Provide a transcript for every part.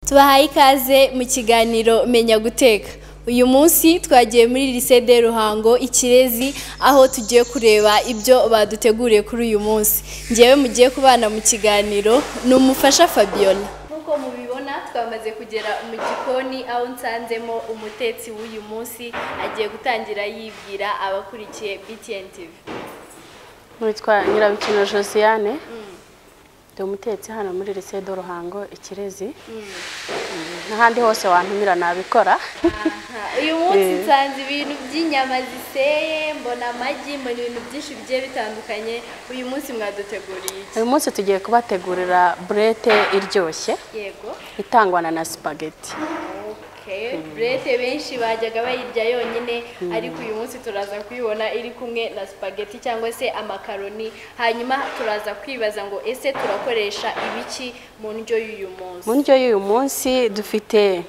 tubahaye ikaze mu kiganiro menya guteka uyu munsi twagiye muri lycée de ruhango ikirezi aho tugiye kureba ibyo baduteguriye kuri uyu munsi ngewe mugiye kubana mu kiganiro ni umufasha fabiola nk'uko mubibona twamaze kugera mu gikoni aho nsanzemo umutetsi w'uyu munsi agiye gutangira yibwira abakurikiye btn tv witwa nyirabikino josiane ndi umutetsi hano muri lycée de ruhango ikirezi n'ahandi hose wantumira nabikora uyu munsi nsanze ibintu by'inyama ziseye mbona amagi mbona ibintu byinshi bigiye bitandukanye uyu munsi mwaduteguriye iki uyu munsi tugiye kubategurira burete iryoshye yego itangwa na na sipageti Okay. burete benshi bajyaga bayirya yonyine ariko uyu munsi turaza kuyibona iri kumwe na spaghetti cyangwa se amakaroni hanyuma turaza kwibaza ngo ese turakoresha ibiki mu ndyo y'uyu munsi mu ndyo y'uyu munsi dufite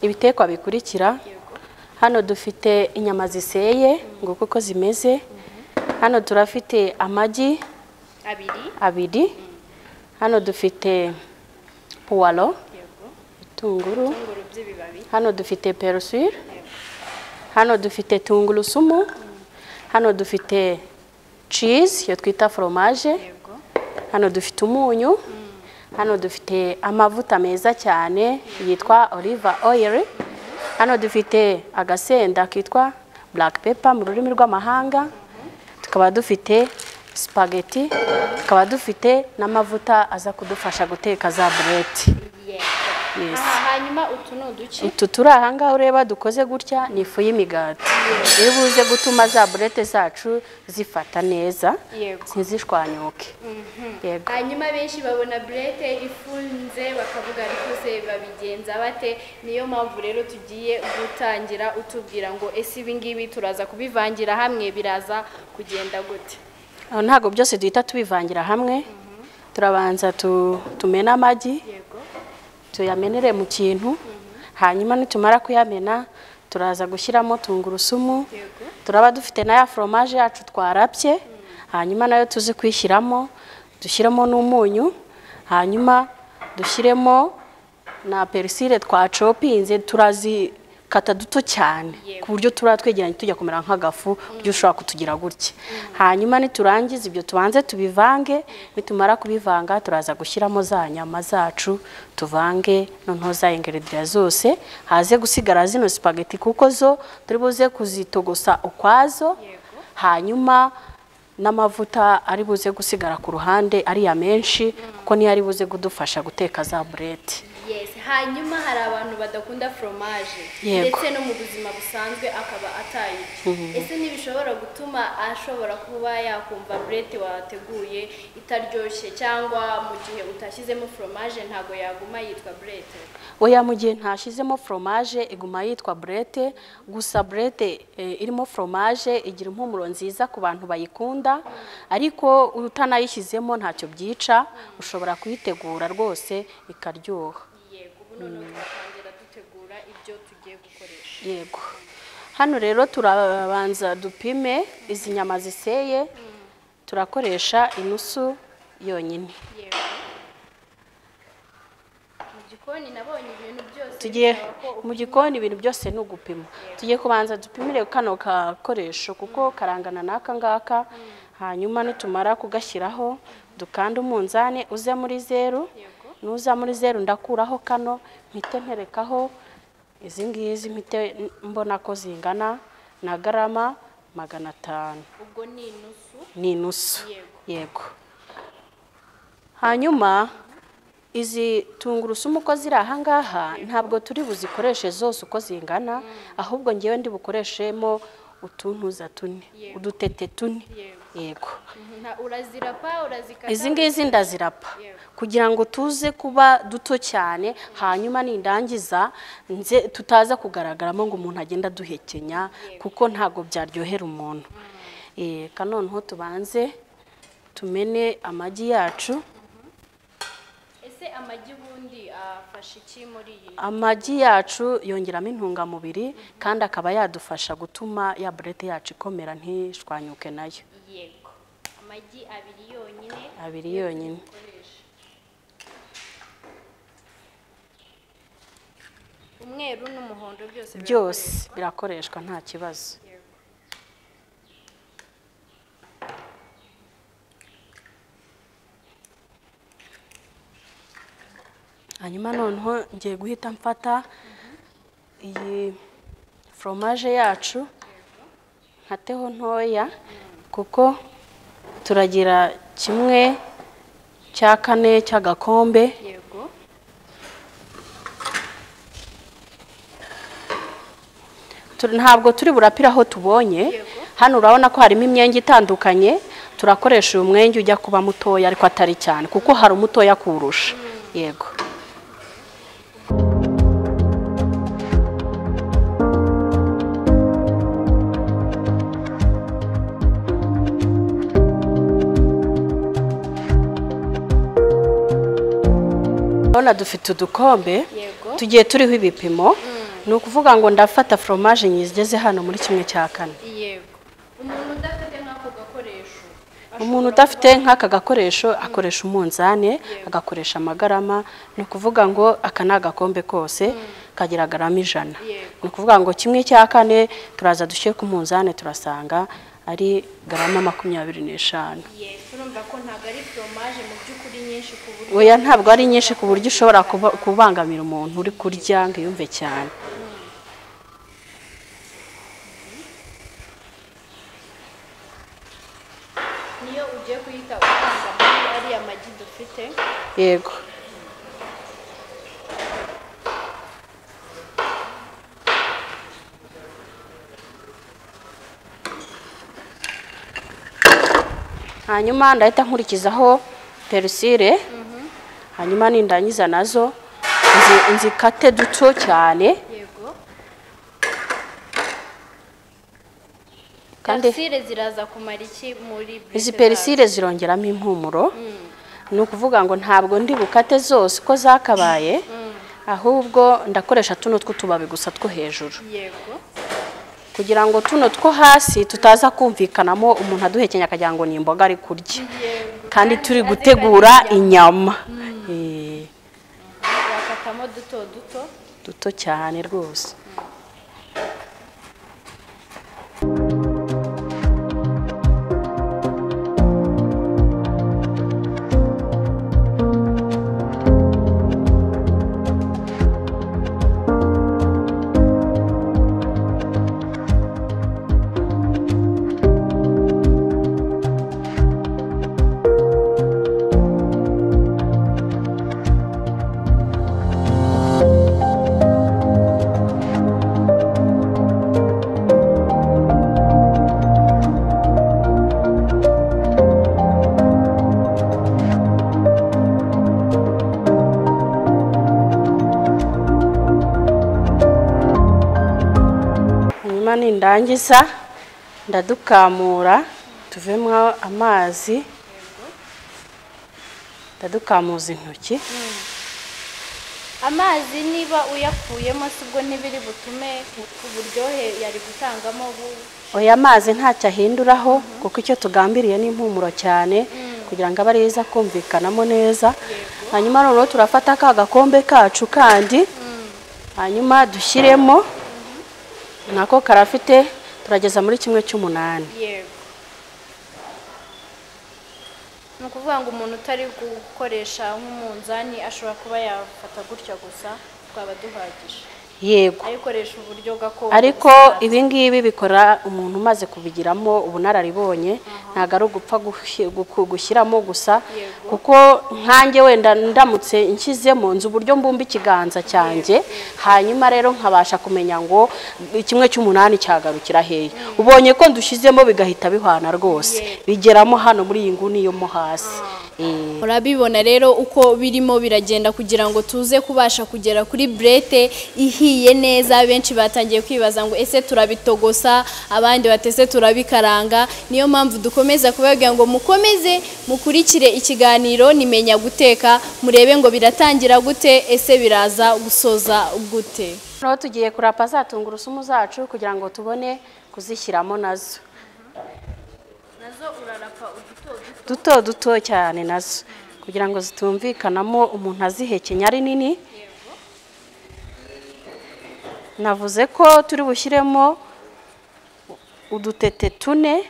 ibitekwa bikurikira Yego. hano dufite inyama ziseye ngo kuko zimeze hano turafite amagi abiri abiri hano dufite puwalo yego itunguru ibitunguru by'ibibabi hano dufite perusire hano dufite tungurusumu hano dufite cizi iyo twita foromaje yego hano dufite umunyu hano dufite amavuta meza cyane yitwa oliva oyiri hano dufite agasenda kitwa black pepper mu rurimi rw'amahanga tukaba dufite sipageti tukaba dufite n'amavuta aza kudufasha guteka za bureti Yes. aha hanyuma utu ni uduce utu turi aha ngaha ureba dukoze gutya ni ifu y'imigati iyo buze gutuma za burete zacu zifata neza Yego. ntizishwanyuke yego hanyuma benshi babona burete ifunze bakavuga ariko se babigenza bate niyo mpamvu rero tugiye gutangira utubwira ngo ese ibingibi turaza kubivangira hamwe biraza kugenda gute Aho ntabwo byose duhita tubivangira hamwe turabanza tu- tumene amagi yego tuyamenere mu kintu hanyuma nitumara kuyamena turaza gushyiramo tungurusumu yego turaba dufite na ya foromaje yacu twarabye hanyuma nayo tuzi kuyishyiramo dushyiremo n'umunyu hanyuma dushyiremo na perisire twacopinze turazikata duto cyane Yego. ku buryo turiya twegeranye tujya kumera nk'agafu buryo ushobora kutugira gutya hanyuma niturangiza ibyo tubanze tubivange nitumara kubivanga turaza gushyiramo za nyama zacu tuvange noneho za ingredients zose haze gusigara zino sipageti kuko zo turi buze kuzitogosa ukwazo Yego. hanyuma n'amavuta ari buze gusigara ku ruhande ariya menshi kuko niyo ari buze kudufasha guteka za burete yes hanyuma hari abantu badakunda foromaje Yego. ndetse no mu buzima busanzwe akaba atayirya ese ntibishobora gutuma ashobora kuba yakumva burete wateguye itaryoshye cyangwa mu gihe utashyizemo foromaje ntabwo yaguma yitwa burete oya mu gihe ntashyizemo foromaje iguma yitwa burete gusa burete eh, irimo foromaje igira impumuro nziza ku bantu bayikunda ariko utanayishyizemo ntacyo byica ushobora kuyitegura rwose ikaryoha yego ubu noneho twatangira dutegura ibyo tugiye gukoresha yego hano rero turabanza dupime izi nyama ziseye turakoresha inusu yonyine yego mu gikoni nabonye ibintu byose tugiye bisaba ko mu gikoni ibintu byose ni ugupima tugiye kubanza dupimire kano gakoresho kuko karangana n'aka ngaka hanyuma nitumara kugashyiraho dukanda umunzani uze muri zeru Yego. nuza muri zeru ndakuraho kano mpite nterekaho izi ngizi mpite mbona ko zingana na garama magana atanu ubwo ni inusu ni inusu Yego. yego hanyuma izi tungurusumu uko ziri aha ngaha ntabwo turi buzikoreshe zose uko zingana ahubwo ngewe ndi bukoreshemo utuntuza tune Yego. udutete tune Yego. yego Mhm, nta- urazirapa urazikata izi ngizi ndazirapa Yego. kugira ngo tuze kuba duto cyane hanyuma nindangiza nze tutaza kugaragaramo ngo umuntu agenda aduhekenya kuko ntabwo byaryohera umuntu Eh, ka noneho tubanze tumene amagi yacu ese amagi ubundi afasha iki muri iyi amagi yacu yongeramo intungamubiri kandi akaba yadufasha gutuma ya burete yacu ikomera ntishwanyuke nayo yego amagi abiri yonyine abiri yonyine dukoresha umweru n'umuhondo byose byose birakoreshwa nta kibazo hanyuma noneho ngiye guhita mfata iyi foromaje yacu nkateho ntoya kuko turagira kimwe cya kane cy'agakombe yego Tur- ntabwo turi burapira aho tubonye hano urabona ko harimo imyenge itandukanye turakoresha uyu mwenge ujya kuba mutoya ariko atari cyane kuko hari umutoya kuwurusha yego urabona dufite udukombe yego tugiye turiho ibipimo ni ukuvuga ngo ndafata foromaje nyizigeze hano muri kimwe cya kane yego umuntu udafite nk'ako gakoresho umuntu udafite nk'aka gakoresho akoresha umunzani agakoresha amagarama ni ukuvuga ngo aka ni agakombe kose kagira garama ijana Yego. ni ukuvuga ngo kimwe cya kane turaza dushyire ku munzani turasanga ari garama makumyabiri n'eshanu yego urumva ko ntabwo ari foromaje mu by'ukuri nyinshi ku buryo oya ntabwo ari nyinshi ku buryo ushobora kuba- kubangamira umuntu uri kurya ngo yumve cyane niyo ugiye kuyita utanga muri ariya magi dufite yego hanyuma ndahita nkurikizaho perusire hanyuma nindangiza nazo nzi- nzikate duto cyane yego Kandi- karusire ziraza kumara iki muri bise izi zacu? perisire zirongeramo impumuro ni ukuvuga ngo ntabwo ndi bukate zose uko zakabaye ahubwo ndakoresha tuno tw'utubabi gusa two hejuru yego kugira ngo tuno two hasi tutaza kumvikanamo umuntu aduhekenya akagira ngo ni imboga ari kurya yego kandi turi azi ko ari gutegura inyama. inyama Eh, bakatamo duto duto duto cyane rwose hanyuma nindangiza ndadukamura tuvemo amazi ndadukamuza intoki amazi niba uyakuyemo si ubwo ntibiri butume uburyohe yari gutangamo bu- oya amazi ntacyo ahinduraho kuko icyo tugambiriye ni impumuro cyane kugira ngo abe ari iza kumvikanamo neza hanyuma noneho turafata ka gakombe kacu kandi hanyuma dushyiremo nako karafite turageza muri kimwe cy'umunani yego ni ukuvuga ngo umuntu utari gukoresha nk'umunzani ashobora kuba yafata gutya gusa twaba duhagije yego ayikoresha uburyo gakondo ariko gusa. ibi ngibi bikora umuntu umaze kubigiramo ubunararibonye ntabwo ari ugupfa gushi- guku- gushyiramo gusa Yego. kuko nkanjye wenda ndamutse nshyizemo nzi uburyo mbumba ikiganza cyanjye hanyuma rero nkabasha kumenya ngo kimwe cy'umunani cyagarukira hehe ubonye ko ndushyizemo bigahita bihwana rwose bigeramo hano muri iyi nguni yo mo hasi Eh. murabibona rero uko birimo biragenda kugira ngo tuze kubasha kugera kuri burete ihiye neza benshi batangiye kwibaza ngo ese turabitogosa abandi bati ese turabikaranga niyo mpamvu dukomeza kubabwira ngo mukomeze mukurikire ikiganiro nimenya guteka murebe ngo biratangira gute ese biraza gusoza gute noneho tugiye kurapa za tungurusumu zacu kugira ngo tubone kuzishyiramo nazo duto duto cyane nazo kugira ngo zitumvikanamo umuntu azihekenya ari nini navuze ko turi bushyiremo udutete tune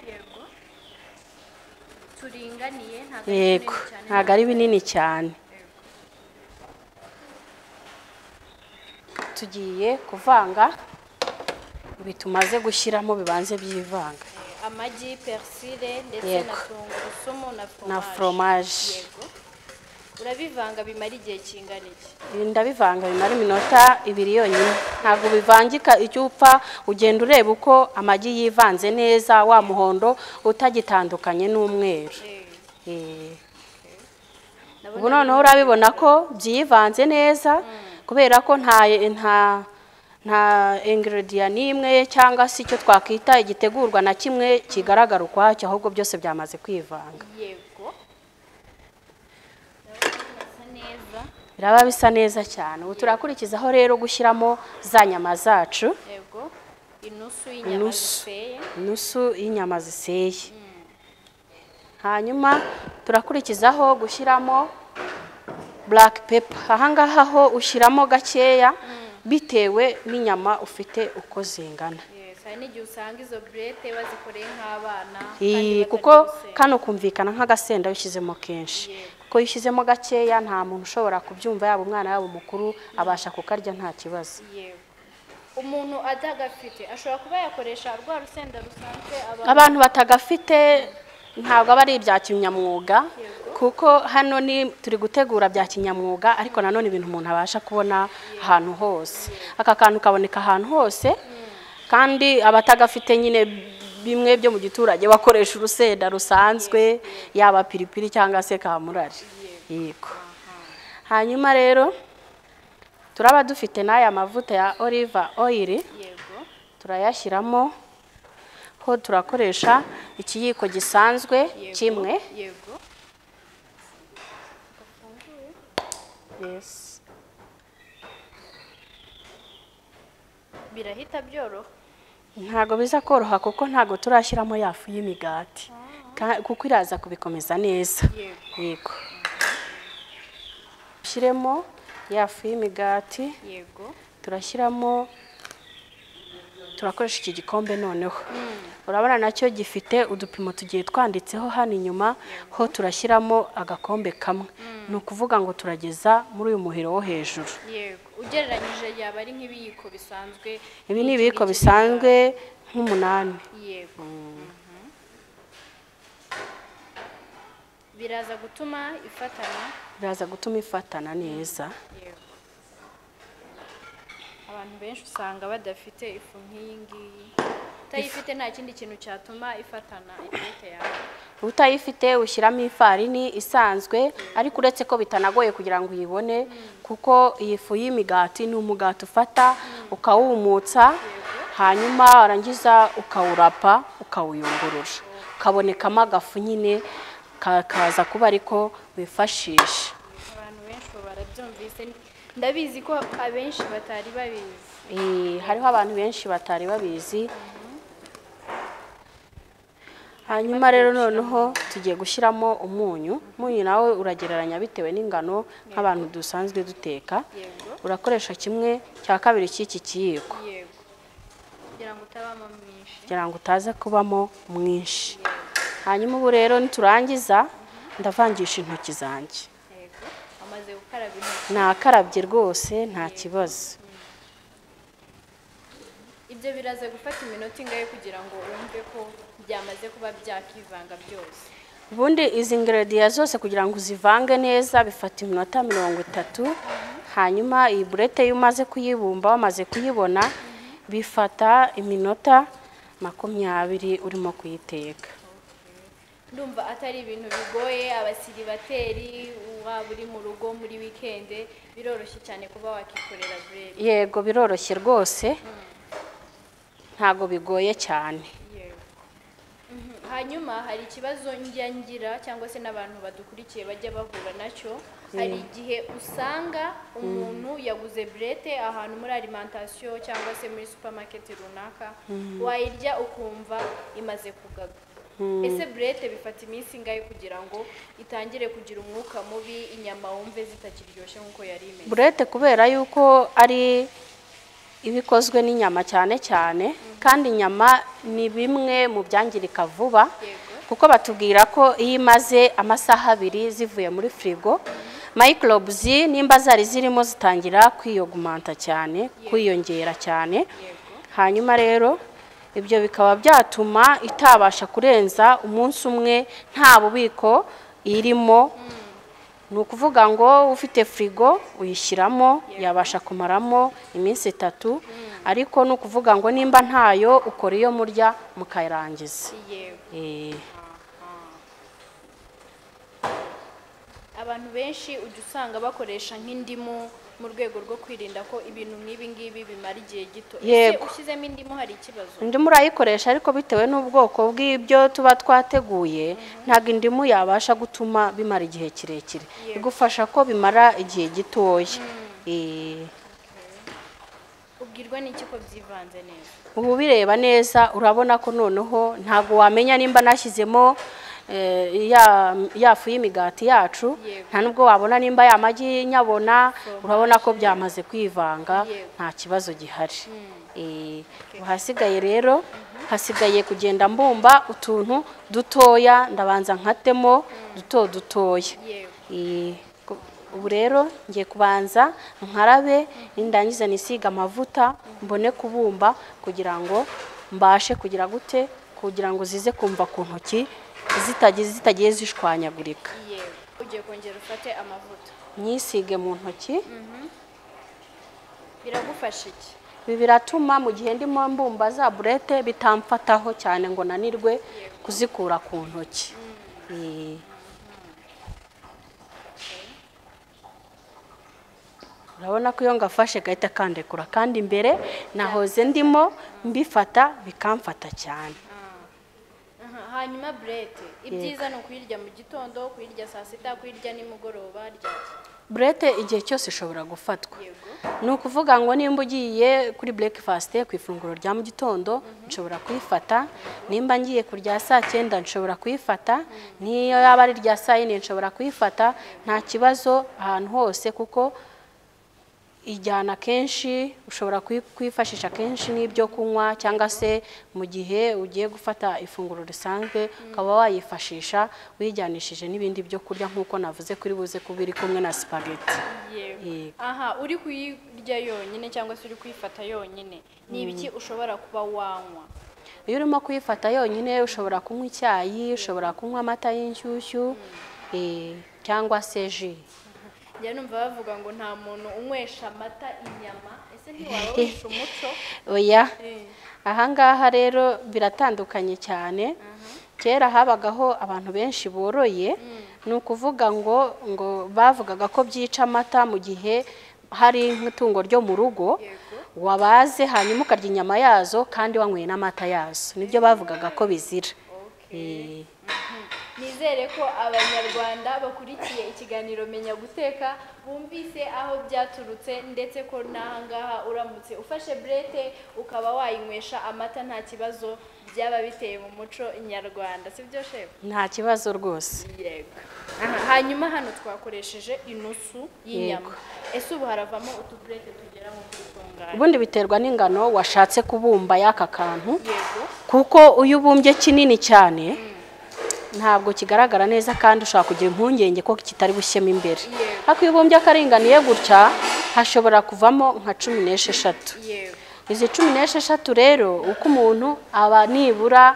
turinganiye yego ntabwo ari binini cyane tugiye kuvanga ibi tumaze gushyiramo bibanze byivanga amagi persile ndetse na Yego. tungurusumu na na foromaje foromaje yego urabivanga bimara igihe kingana iki Ibi ndabivanga bimara iminota ibiri yonyine ntabwo bivangika icyo upfa ugenda ureba uko amagi yivanze neza wa muhondo utagitandukanye n'umweru Eh, Eh. nabona ubu noneho urabibona ko byivanze neza kubera ko nta nta nta ingredient n'imwe cyangwa se icyo twakwita igitegurwa na kimwe kigaragara ukwacyo ahubwo byose byamaze kwivanga yego Ndabona birasa neza biraba bisa neza cyane ubu turakurikizaho rero gushyiramo za nyama zacu yego inusu y'inyama Inusu. ziseye inusu y'inyama ziseye hanyuma turakurikizaho gushyiramo black pepper ahangaha ho ushyiramo gakeya bitewe n'inyama ufite uko zingana Yes, hari n'igihe usanga izo burete bazikoreye nk'abana kandi Iyi, batarya kuko urusenda. kano kumvikana nk'agasenda iyo ushyizemo kenshi kuko iyo ushyizemo gakeya nta muntu ushobora kubyumva yaba umwana yaba umukuru abasha kukarya nta kibazo Yego. umuntu atagafite ashobora kuba yakoresha rwa rusenda rusanzwe abantu abantu batagafite ntabwo aba ari ibya kinyamwuga kuko hano ni turi gutegura bya kinyamwuga ariko nanone ibintu umuntu abasha kubona ahantu hose aka kantu kaboneka ahantu hose kandi abatagafite nyine bimwe byo mu giturage bakoresha urusenda rusanzwe yaba piripiri cyangwa se kamurari yego hanyuma rero turaba dufite n'aya mavuta ya oliva oyiri yego turayashyiramo ho turakoresha ikiyiko gisanzwe yego, kimwe yego Yes. birahita byoroha ntabwo biza koroha kuko ntabwo turashyiramo ya fu y'imigati Ka- kuko iraza kubikomeza neza yego yego ushyiremo ya fu y'imigati yego turashyiramo turakoresha iki gikombe noneho urabona nacyo gifite udupimo tugiye twanditseho hano inyuma ho turashyiramo agakombe kamwe ni ukuvuga ngo turageza muri uyu muhiro wo hejuru yego ugereranyije yaba ari nk'ibiyiko bisanzwe ibi ni n'iki ibiyiko ngiki bisanzwe nk'umunani bingana. yego Mhm. biraza gutuma ifatana biraza gutuma ifatana neza yego abantu benshi usanga badafite ifu nk'iyi ngiyi utayifite nta kindi kintu cyatuma ifatana ikarita yawe utayifite ushyiramo ifarini isanzwe ariko uretse ko bitanagoye kugira ngo uyibone kuko iyi fu y'imigati ni umugati ufata ukawumutsa hanyuma warangiza ukawurapa ukawuyungurura ukabonekamo agafu nyine ka- kaza kuba ariko wifashisha abantu benshi ubu barabyumvise ndabizi ko abenshi batari babizi Eh, hariho abantu benshi batari babizi hanyuma rero noneho tugiye gushyiramo umunyu umunyu nawe uragereranya bitewe n'ingano nk'abantu dusanzwe duteka yego urakoresha kimwe cya kabiri cy'iki kiyiko yego kugira ngo utabamo mwinshi kugira ngo utaza kubamo mwinshi hanyuma ubu rero niturangiza ndavangisha intoki zanjye yego amaze gukaraba intoki nakarabye rwose nta kibazo ibyo biraza gufata iminota ingahe kugira ngo wumve ko byamaze kuba byakivanga byose ubundi izi ingrediya zose kugira ngo uzivange neza bifata iminota mirongo itatu hanyuma iyi burete iyo umaze kuyibumba wamaze kuyibona bifata iminota makumyabiri urimo kuyiteka ndumva atari ibintu bigoye abasiribateri waba uri mu rugo muri wikende biroroshye cyane kuba wakikorera bureri yego biroroshye rwose ntago bigoye cyane Yego. Mhm. hanyuma hari ikibazo njya ngira cyangwa se n'abantu badukurikiye bajya bahura nacyo hari igihe usanga umuntu yaguze burete ahantu muri alimantasiyo cyangwa se muri supamaketi runaka wayirya ukumva imaze kugaga ese burete bifata iminsi ingahe kugira ngo itangire kugira umwuka mubi inyama wumve zitakiryoshye nk'uko yari imeze burete kubera yuko ari iba ikozwe n'inyama cyane cyane kandi inyama ni bimwe mu byangirika vuba kuko batubwira ko iyo imaze amasaha abiri zivuye muri firigo microbes nimba zari zirimo zitangira kwiyogumanta cyane kwiyongera cyane hanyuma rero ibyo bikaba byatuma itabasha kurenza umunsi umwe nta bubiko irimo ni ukuvuga ngo ufite firigo uyishyiramo yabasha kumaramo iminsi itatu ariko ni ukuvuga ngo nimba ntayo ukora iyo murya mukayirangiza Eh, abantu benshi ujya usanga bakoresha nk'indimu mu rwego rwo kwirinda ko ibintu nk'ibi ngibi bimara igihe gito ese Yego. ushyizemo indimu hari ikibazo indimu urayikoresha ariko bitewe n'ubwoko bw'ibyo tuba twateguye ntabwo indimu yabasha gutuma bimara igihe kirekire igufasha ko bimara igihe gitoya Eh, ubwirwa n'iki ko byivanze neza ubu bireba neza urabona ko noneho ntabwo wamenya nimba nashyizemo eh, ya- ya fu y'imigati yacu Yego. nta nubwo wabona nimba ya magi nyabona urabona ko byamaze kwivanga Yego. nta kibazo gihari Eh, ubu hasigaye rero hasigaye kugenda mbumba utuntu dutoya ndabanza nkatemo duto dutoya Yego. Eh, ku- ubu rero ngiye kubanza nkarabe nindangiza nisiga amavuta mbone kubumba kugira ngo mbashe kugira gute kugira ngo zize kumva ku ntoki zitagiye zitagiye zishwanyagurika yego ugiye kongera ufate amavuta nyisige mu ntoki biragufasha iki ibi biratuma mu gihe ndimo mbumba za burete bitamfataho cyane ngo nanirwe kuzikura ku ntoki Eh, urabona ko iyo ngafashe gahita kandekura kandi imbere nahoze ndimo mbifata bikamfata cyane Aha, hanyuma burete ibyiza ni ukuyirya mu gitondo kuyirya saa sita kuyirya nimugoroba ryaki burete igihe cyose ishobora gufatwa yego ni ukuvuga ngo nimba ugiye kuri breakfast ku ifunguro rya mu gitondo nshobora kuyifata nimba ngiye kurya saa cyenda nshobora kuyifata n'iyo yaba ari irya saa yine nshobora kuyifata nta kibazo ahantu hose kuko ijyana kenshi ushobora kuyi- kuyifashisha kenshi n'ibyo kunywa cyangwa se mu gihe ugiye gufata ifunguro risanzwe ukaba wayifashisha uyijyanishije n'ibindi byo kurya nk'uko navuze kuri buze kuba iri kumwe na sipageti yego Yego. aha uri kuyirya yonyine cyangwa se uri kuyifata yonyine ni ibiki ushobora kuba wanywa iyo urimo kuyifata yonyine ushobora kunywa icyayi ushobora kunywa amata y'inshyushyu eh, cyangwa se ji njya numva bavuga ngo nta muntu unywesha amata inyama ese ntiwabawisha umuco oya Eh, ahangaha rero biratandukanye cyane kera habagaho abantu benshi boroye ni ukuvuga ngo ngo bavugaga ko byica amata mu gihe hari nk'itungo ryo mu rugo Yego. wabaze hanyuma ukarya inyama yazo kandi wanyweye n'amata yazo nibyo bavugaga ko bizira Okay. Eh, nizere ko abanyarwanda bakurikiye ikiganiro menya guteka bumvise aho byaturutse ndetse ko n'ahangaha uramutse ufashe burete ukaba wayinywesha amata nta kibazo byaba biteye mu muco nyarwanda si byo shefu nta kibazo rwose yego Aha, hanyuma hano twakoresheje inusu y'inyama ese ubu haravamo utuburete tugera mu tungana ubundi biterwa n'ingano washatse kubumba y'aka kantu yego kuko iyo ubumbye kinini cyane ntabwo kigaragara neza kandi ushobora kugira impungenge ko kitari bushyemo imbere Yego. ariko iyo ubumbye akaringaniye gutya hashobora kuvamo nka cumi n'esheshatu yego izi cumi n'esheshatu rero uko umuntu aba nibura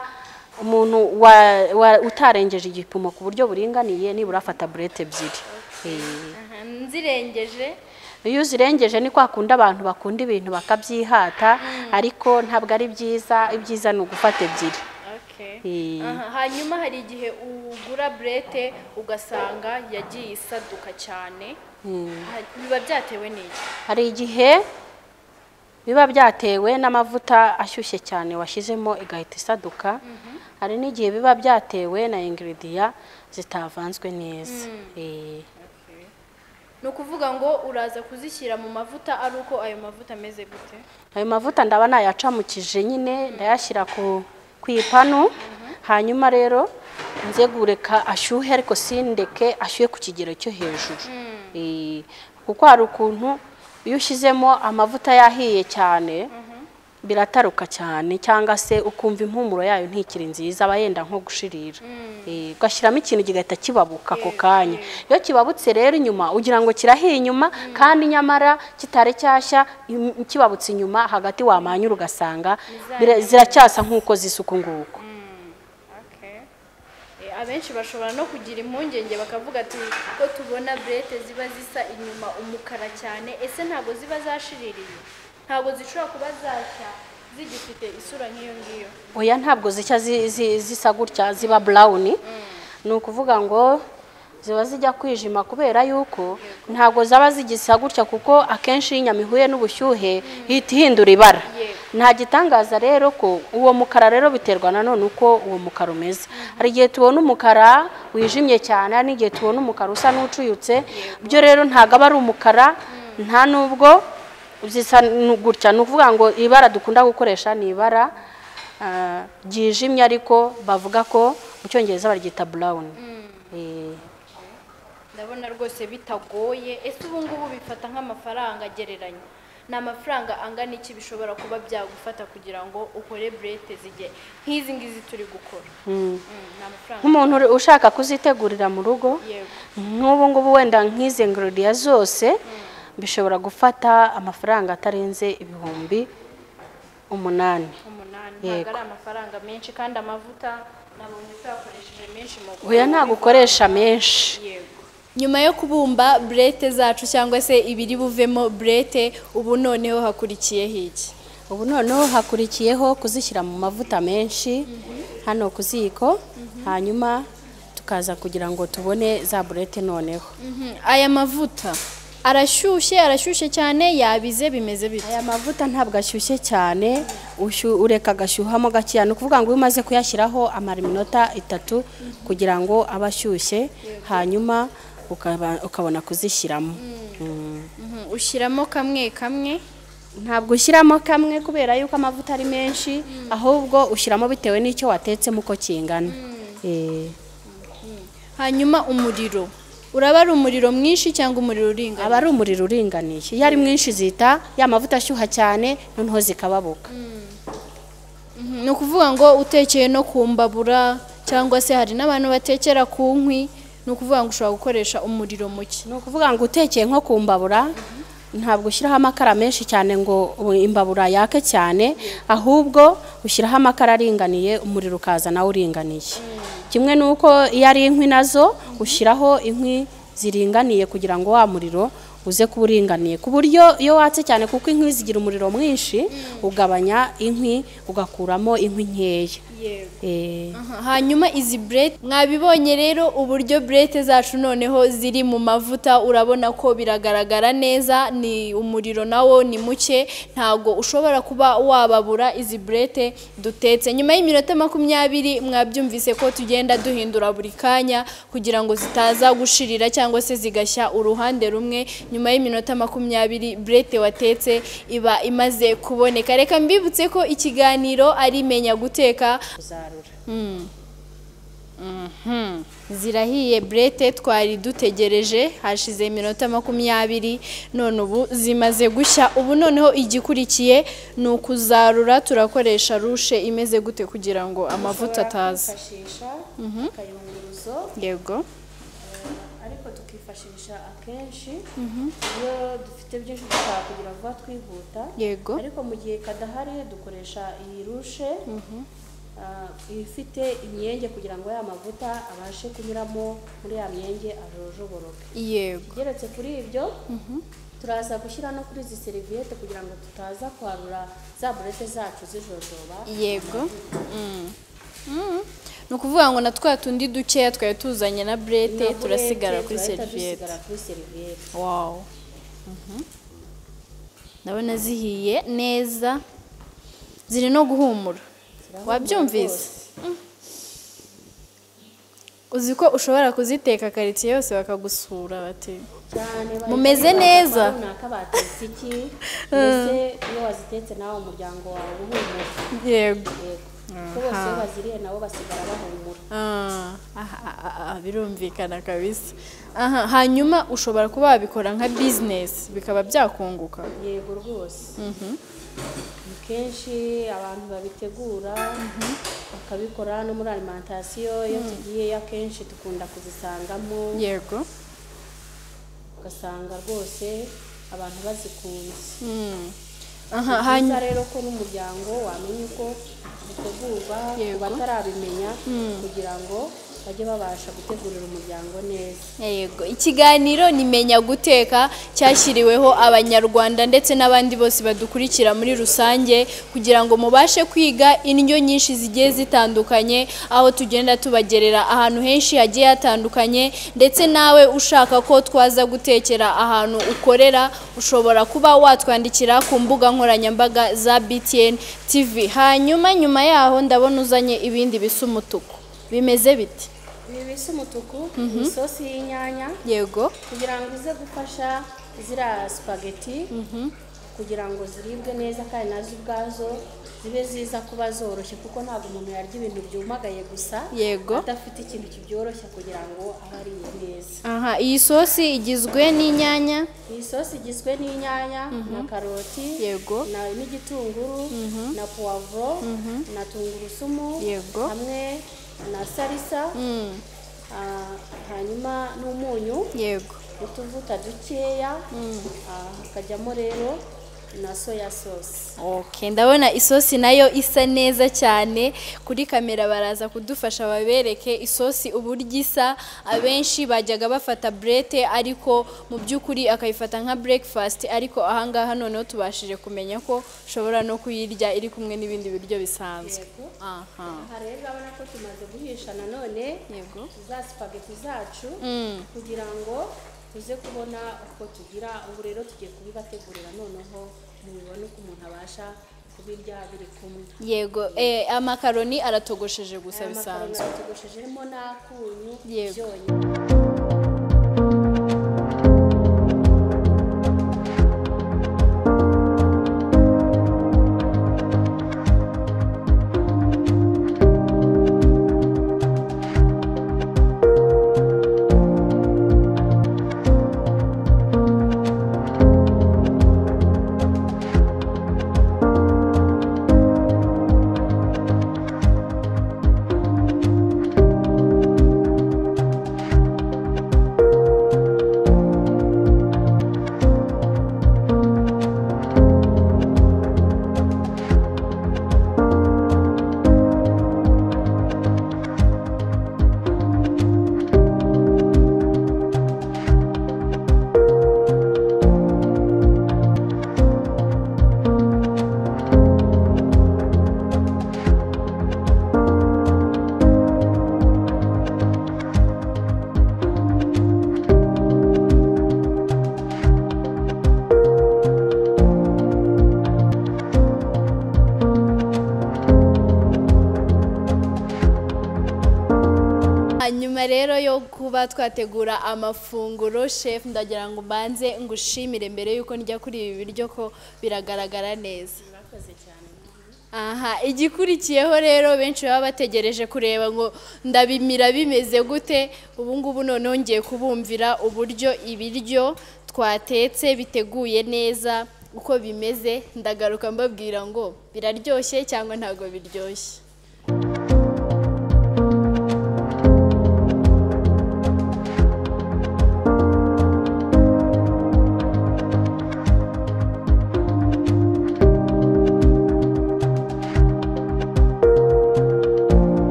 umuntu wa- wa- utarengeje igipimo ku buryo buringaniye nibura afata burete ebyiri Eh. Aha, nzirengeje iyo uzirengeje ni kwa kundi abantu bakunda ibintu bakabyihata ariko ntabwo ari byiza ibyiza ni ugufata ebyiri Okay. Eh. Aha, hanyuma hari igihe ugura burete ugasanga yagiye isaduka cyane Ha- biba byatewe n'iki hari igihe biba byatewe n'amavuta ashyushye cyane washyizemo igahita isaduka hari n'igihe biba byatewe na ingiridiya zitavanzwe neza Eh. ni ukuvuga ngo uraza kuzishyira mu mavuta ari uko ayo mavuta ameze gute ayo mavuta ndaba nayacamukije nyine ndayashyira ku ku ipanu hanyuma rero nze gureka ashyuhe ariko sindeke ashyuhe ku kigero cyo hejuru Eh, kuko hari ukuntu iyo ushyizemo amavuta yahiye cyane birataruka cyane cyangwa se ukumva impumuro yayo ntikiri nziza aba yenda nko gushirira Eh, ugashyiramo ikintu kigahita kibabuka ako kanya iyo kibabutse rero inyuma ugira ngo kirahiye inyuma kandi nyamara kitari cyashya im- kibabutse inyuma hagati wamanyura ugasanga bira- ziracyasa nk'uko zisa uku nguku abenshi bashobora no kugira impungenge bakavuga ati ko tubona burete ziba zisa inyuma umukara cyane ese ntabwo ziba zashiririye ntabwo zishobora kuba zashya zigifite isura nk'iyo ngiyo oya ntabwo zishya zi- zi- zisa gutya ziba burawuni ni ukuvuga ngo ziba zijya kwijima kubera yuko ntabwo zaba zigisa gutya kuko akenshi iyo inyama ihuye n'ubushyuhe ihita ihindura ibara nta gitangaza rero ko uwo mukara rero biterwa nanone uko uwo mukara umeze hari igihe tubona umukara wijimye cyane hari n'igihe tubona umukara usa n'ucuyutse byo rero ntabwo aba ari umukara nta n'ubwo zisa nu- gutya ni ukuvuga ngo ibara dukunda gukoresha ni ibara ah, ryijimye ariko bavuga ko mu cyongereza baryita burawuni ndabona rwose bitagoye ese ubu ngubu bifata nk'amafaranga agereranye ni amafaranga angana iki bishobora kuba byagufata kugira ngo ukore burete zijye nk'izi ngizi turi gukora Mm, ni amafaranga nk'umuntu uri- ushaka kuzitegurira mu rugo yego nk'ubu ngubu wenda nk'izi ngururiya zose bishobora gufata amafaranga atarenze ibihumbi umunani umunani Yego. ntabwo ari amafaranga menshi kandi amavuta nabonye utayakoresheje menshi mu gukora oya ntabwo ukoresha menshi yego nyuma yo kubumba burete zacu cyangwa se ibiri buvemo burete ubu noneho hakurikiyeho iki ubu noneho hakurikiyeho kuzishyira mu mavuta menshi hano ku ziko hanyuma tukaza kugira ngo tubone za burete noneho Mhm, aya mavuta arashyushye arashyushye cyane yabize bimeze bite aya mavuta ntabwo ashyushye cyane ushu- ureka agashyuhamo gakeya ni ukuvuga ngo iyo umaze kuyashyiraho amara iminota itatu kugira ngo abe ashyushye hanyuma ukaba- ukabona kuzishyiramo Mm. Mhm, ushyiramo kamwe kamwe ntabwo ushyiramo kamwe kubera yuko amavuta ari menshi ahubwo ushyiramo bitewe n'icyo watetsemo uko kingana Eh. hanyuma umuriro uraba ari umuriro mwinshi cyangwa umuriro uringaniye aba ari umuriro uringaniye iyo ari mwinshi zita ya mavuta ashyuha cyane noneho zikababuka Mhm, ni ukuvuga ngo utekeye no ku mbabura cyangwa se hari n'abantu batekera ku nkwi ni ukuvuga ngo ushobora gukoresha umuriro muke ni ukuvuga ngo utekeye nko ku mbabura ntabwo ushyiraho amakara menshi cyane ngo ubu imbabura yake cyane ahubwo ushyiraho amakara aringaniye umuriro ukaza nawo uringaniye kimwe n'uko iyo ari inkwi nazo ushyiraho inkwi ziringaniye kugira ngo wa muriro uze kuba uringaniye ku buryo iyo watse cyane kuko inkwi zigira umuriro mwinshi ugabanya inkwi ugakuramo inkwi nkeya yego Eh, Aha, hanyuma izi burete mwabibonye rero uburyo burete zacu noneho ziri mu mavuta urabona ko biragaragara neza ni umuriro nawo ni muke ntabwo ushobora kuba wababura izi burete dutetse nyuma y'iminota makumyabiri mwabyumvise ko tugenda duhindura buri kanya kugira ngo zitaza gushirira cyangwa se zigashya uruhande rumwe nyuma y'iminota makumyabiri burete watetse iba imaze kuboneka reka mbibutse ko ikiganiro ari menya guteka kuzarura. Mhm. zirahiye burete twari dutegereje hashize iminota makumyabiri none ubu zimaze gushya ubu noneho igikurikiye ni ukuzarura turakoresha rushe imeze gute kugira ngo amavuta ataza Twifashisha akayunguruzo yego ariko tukifashisha akenshi iyo dufite byinshi dushaka kugira vuba twihuta yego ariko mu gihe kadahari dukoresha iyi rushe ah, ifite imyenge kugira ngo ya mavuta abashe kunyuramo muri ya myenge ajojoboroke yego geretse kuri ibyo turaza gushyira no kuri izi seriviyete kugira ngo tutaza kwarura za burete zacu zijojoba yego Mm. Mm. ni ukuvuga ngo na twa tundi dukeya twari tuzanye na burete Na burete turasigara kuri turahita seriviyete dusigara kuri seriviyete wawu Mhm. ndabona zihiye neza ziri no guhumura Zirahumura wabyumvise Mm. uzi ko ushobora kuziteka karitsiye yose bakagusura bati cyane Mumeze neza? runaka batetse iki mbese iyo wazitetse nawe umuryango wawe uhumura yego yego kuko bose iyo baziriye nabo basigara bahumura Ah, aha, aha, aha, birumvikana kabisa aha hanyuma ushobora kuba wabikora nka bizinesi bikaba byakunguka yego rwose ni kenshi abantu babitegura bakabikora no muri alimantasiyo iyo tugiyeyo akenshi dukunda kuzisangamo yego ugasanga rwose abantu bazikunze Mm. Ni aha byiza hanyuma rero ko n'umuryango wamenya uko bitegurwa ku Yego. batarabimenya kugira ngo bajye babasha gutegurira umuryango neza yego ikiganiro ni menya guteka cyashyiriweho abanyarwanda ndetse n'abandi bose badukurikira muri rusange kugira ngo mubashe kwiga indyo nyinshi zigiye zitandukanye aho tugenda tubagerera ahantu henshi hagiye hatandukanye ndetse nawe ushaka ko twaza gutekera ahantu ukorera ushobora kuba watwandikira ku mbuga nkoranyambaga za btn tv hanyuma nyuma yaho ndabona uzanye ibindi bisa umutuku bimeze biti ibi bisa umutuku ni isosi y'inyanya yego kugira ngo ize gufasha ziriya supageti kugira ngo ziribwe neza kandi nazo ubwazo zibe ziza kuba zoroshye kuko ntabwo umuntu yarya ibintu byumagaye gusa yego adafite ikintu kibyoroshya kugira ngo abe ariye neza Aha, iyi sosi igizwe n'inyanya iyi sosi igizwe n'inyanya na karoti yego na- n'igitunguru na puwavuro na tungurusumu Yego. hamwe na salisa Mm, ah, hanyuma n'umunyu yego utuvuta dukeya ah, hakajyamo rero na soya sosi okay ndabona isosi nayo isa neza cyane kuri kamera baraza kudufasha babereke isosi uburyo isa abenshi bajyaga bafata burete ariko mu by'ukuri akayifata nka breakfast ariko ahangaha noneho tubashije kumenya ko ushobora no kuyirya iri kumwe n'ibindi biryo bisanzwe aha aha rero urabona ko tumaze guhisha nanone yego za sipageti zacu Mm. kugira ngo tuze kubona uko tugira ubu rero tugiye kubibategurira noneho mubibone uko umuntu abasha kubirya biri kumwe yego eh, amakaroni aratogosheje gusa aya makaroni bisanzwe tugoshejemo n'akunyu Yego. byonyi hanyuma rero yo kuba twategura amafunguro chef ndagira ngo mbanze ngushimire mbere yuko njya kuri ibi biryo ko biragaragara neza murakoze cyane aha igikurikiyeho rero benshi baba bategereje kureba ngo ndabimira bimeze gute ubu ngubu noneho ngiye kubumvira uburyo ibiryo twatetse biteguye neza uko bimeze ndagaruka mbabwira ngo biraryoshye cyangwa ntabwo biryoshye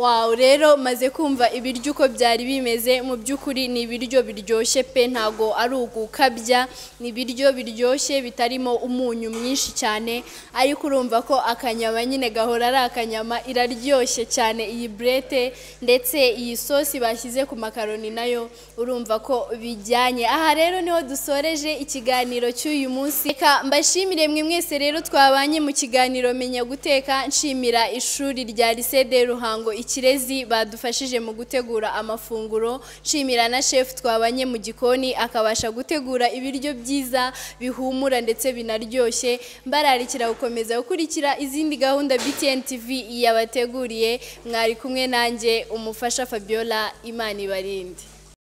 wawe rero maze kumva ibiryo uko byari bimeze mu by'ukuri ni ibiryo biryoshye pe ntago ari ugukabya ni ibiryo biryoshye bitarimo umunyu mwinshi cyane ariko urumva ko akanyama nyine gahora ari akanyama iraryoshye cyane iyi burete ndetse iyi sosi bashyize ku makaroni nayo urumva ko bijyanye aha rero niho dusoreje ikiganiro cy'uyu munsi reka mbashimire mwe mwese rero twabanye mu kiganiro menya guteka nshimira ishuri rya lycée de ruhango ikirezi badufashije mu gutegura amafunguro nshimira na shefu twabanye mu gikoni akabasha gutegura ibiryo byiza bihumura ndetse binaryoshye mbararikira gukomeza gukurikira izindi gahunda BTN TV yabateguriye mwari kumwe nanjye umufasha Fabiola Imana ibarinde